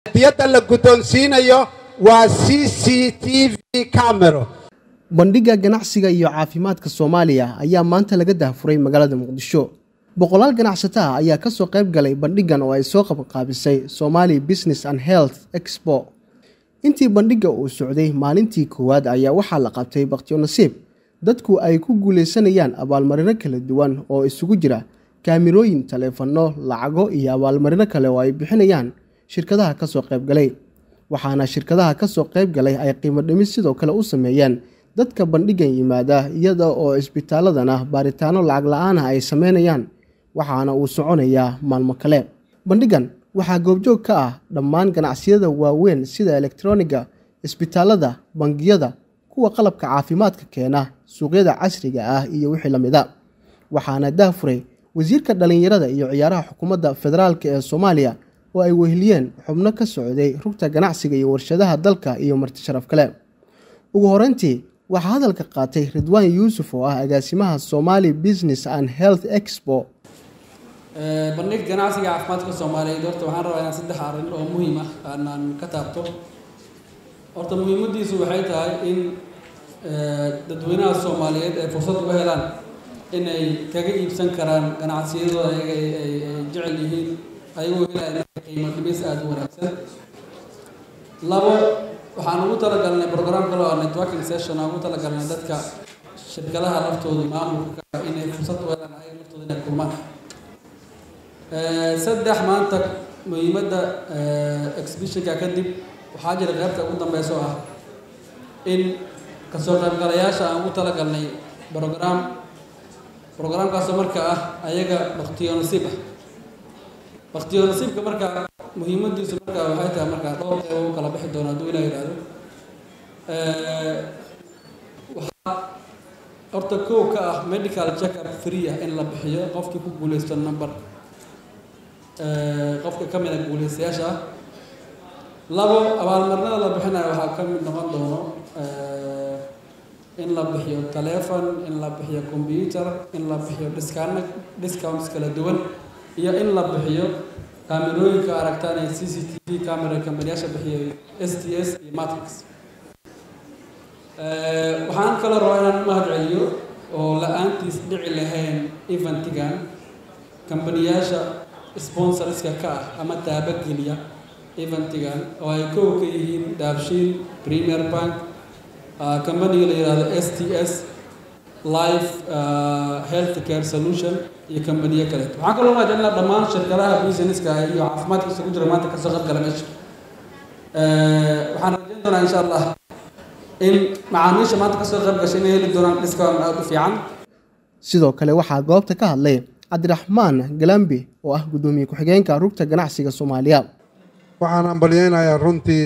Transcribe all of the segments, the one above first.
diyadda la guddoonsiinayo waa c c t v camero bandhigga ganacsiga iyo caafimaadka soomaaliya ayaa maanta laga dahfuray magaalada muqdisho boqolaal ganacsato ah ayaa kasoo qayb galay bandhiggan oo ay soo qabanqaabisay somali business and health expo intii bandhigga uu socday maalintii koowaad ayaa waxaa la qabtay bakhtiyo nasiib dadku ay ku guulaysanayaan abaalmarino kala duwan oo isugu jira kaamirooyin taleefanno lacago iyo abaalmarino kale oo ay bixinayaan shirkadaha kasoo qaybgalay waxaana shirkadaha kasoo qayb galay ay qiimo dhimis sidoo kale u sameeyeen dadka bandhiggan yimaada iyada oo isbitaaladana baaritaano lacag la-aanah ay sameynayaan waxaana uu soconayaa maalmo kale bandhiggan waxaa goobjoog ka ah dhammaan ganacsiyada waaweyn sida elektroniga isbitaalada bangiyada kuwa qalabka caafimaadka keena suuqyada casriga ah iyo wixii lamida waxaana dahfuray wasiirka dhallinyarada iyo ciyaaraha xukuumadda federaalk ee soomaaliya oo ay weheliyeen xubno ka socday rugta ganacsiga iyo warshadaha dalka iyo marti sharaf kale ugu horeyntii waxaa hadalka qaatay ridwaan yuusuf oo ah agaasimaha somali business and health expo bandhig ganacsiga caafimaadka soomaaliyeed horta waxaan rabaa inaan saddex arrin oo muhiim ah aanaan ka taabto horta muhiimadiisu waxay tahay in dadweynaha soomaaliyeed ay fursad uga helaan inay kaga iibsan karaan ganacsiyadooda ayaga ay jecel yihiin ayagoo helaya qiimo dhimis aada u wanaagsan labo waxaan ugu talagalnay program kale oo networking session aan ugu talagalnay dadka shirkadaha laftooda maamulka inay fursad u helaan ayaga laftooda inay kulmaan saddex maanta muhiimadda exhibitionka kadib waxaa jira qaybta ugu dambeysa oo ah in kasoo qaybgalayaasha aan ugu talagalnay program programkaasoo marka ah ayaga baktiyo nasiib ah baktiyo nasiibka marka muhiimadiisu marka waxay tahay marka dhowr qeyb u kala bixi doono hadduu ilaa yidhaahdo waxaa horta kow ka ah medical checkup free ah in la bixiyo qofkii ku guuleysto number qofka ka mid a guuleystayaasha ah labo abaalmarinada la bixinayo waxaa ka mid noqon doono in la bixiyo telefon in la bixiyo combyuter in la bixiyo discount discounts kala duwan iyo in la bixiyo kaamirooyinka aragtaan ee c c t v camera kambaniyaasha bixiyay s t s iyo matrix waxaan kaloo rabaa inaan mahad celiyo oo la-aantiis dhici lahayn eventigan kambaniyaasha sponsorska ka ah ama taabageliya eventigan oo ay kow ka yihiin daabshiil premier bank kambaniga la yihahdo s t s life health care solution iyo kambaniyo kaleeto waxaan kaloo mahadcelinaa dhammaan shirkadaha businesska iyo caafimaadka isugu jira maanta kasoo qayb gala meesha waxaan rajayn doonaa insha allah in macaamiisha maanta kasoo qayb gashay inay heli doonaan discount aada u fiican sidoo kale waxaa goobta ka hadlay cabdiraxmaan galambi oo ah guddoomiye ku-xigeenka rugta ganacsiga soomaaliya waxaan ambalyeynayaa runtii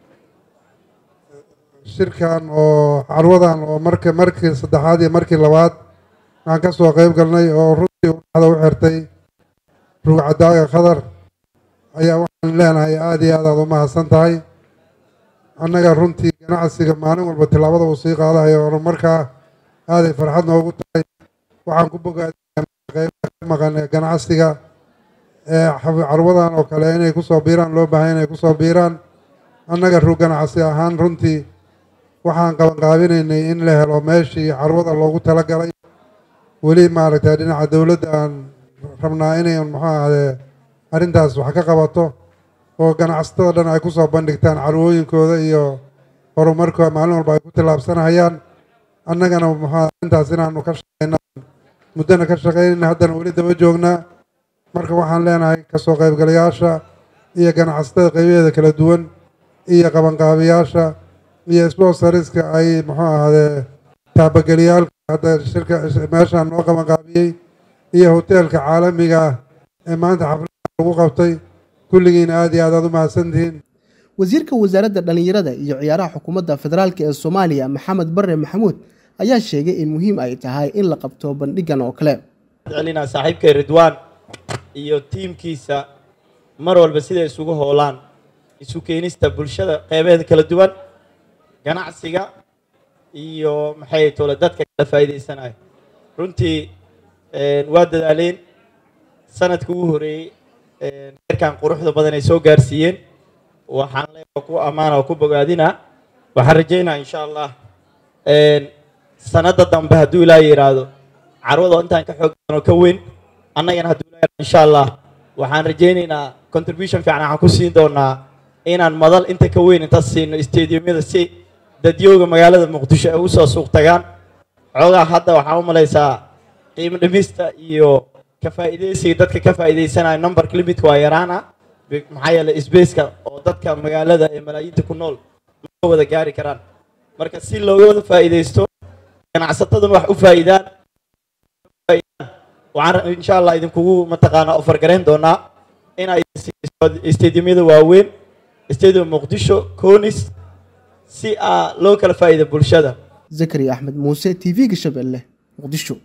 shirkan oo carwadan oo marka markii saddexaad iyo markii labaad waxaan ka soo qayb galnay oo runtii udhaxda u xirtay rugcadaaga khadar ayaa waxaan leenahay aada iyo aad aad u mahadsan tahay annaga runtii ganacsiga maalin walba tillaabada uu sii qaadahayo horumarkaa aaday farxad noogu tahay waxaan ku bogaadqeybaha ka maqan ee ganacsiga ee carwadan oo kale inay kusoo biiraan loo baahay inay kusoo biiraan annaga rug ganacsi ahaan runtii waxaan qabanqaabinaynay in la helo meeshii carwada loogu talagalay weli maaragtay dhinaca dowladda aan rabnaa inay muxuu ahdee arrintaas wax ka qabato oo ganacsatada dhan ay kusoo bandhigtaan carwooyinkooda iyo horumarkooda maalin walba ay ku tillaabsanayaan annagana muxuu arrintaas inaanu ka shaqeyna muddana ka shaqeynayna haddana weli daba joognaa marka waxaan leenahay kasoo qaybgalayaasha iyo ganacsatada qaybaheeda kala duwan iyo qabanqaabiyaasha iyo sbonsariska ay muxuu ahdee taabageliyaalka hadda shirka meeshaan noo qabanqaabiyey iyo hoteelka caalamiga ah ee maanta xaflada lagu qabtay kulligiina aada iyo aad aad u mahadsantihiin wasiirka wasaaradda dhallinyarada iyo ciyaaraha xukuumadda federaalk ee soomaaliya maxamed bare maxamuud ayaa sheegay in muhiim ay tahay in la qabto bandhiggan oo kale celinaa saaxiibkay ridwaan iyo tiimkiisa mar walba siday isugu hoolaan isu keenista bulshada qeybaheeda kala duwan ganacsiga iyo maxay tole dadka kala faa'iidaysanayo runtii waa dadaaleen sanadkii ugu horeeyey heerkan quruxda badan ay soo gaarsiiyeen waxaan leeyahay ku ammaana oo ku bogaadina waxaan rajaynaa insha allah sanadda dambe hadduu ilaahay yidhaahdo carwada oo intaan ka xoog badan oo ka weyn annagana hadduu ilaahay yidhaahdo insha allah waxaan rajaynaynaa contribution fiican waxaan ku siin doonaa inaan madal inta ka weyn inta siino stadiumyada si dadyooga magaalada muqdisho ay usoo suuq tagaan xoogaa hadda waxaan u malaysaa qiimo dhimista iyo ka faa'iidaysiga dadka ka faa'iidaysanaya numberka limitku waa yaraana maxaa yeelay spaceka oo dadka magaalada ee malaayiinta ku nool ma wada gaari karaan marka si looga wada faa'iidaysto ganacsataduna wax u faa'iidaan waxaan insha allah idinkugu mataqaanaa ofar garayn doonaa inay stadiumyada waaweyn stadium muqdisho conis si aa loo kala faa'iida bulshada zakariya axmed muuse t v-ga shabeelle muqdisho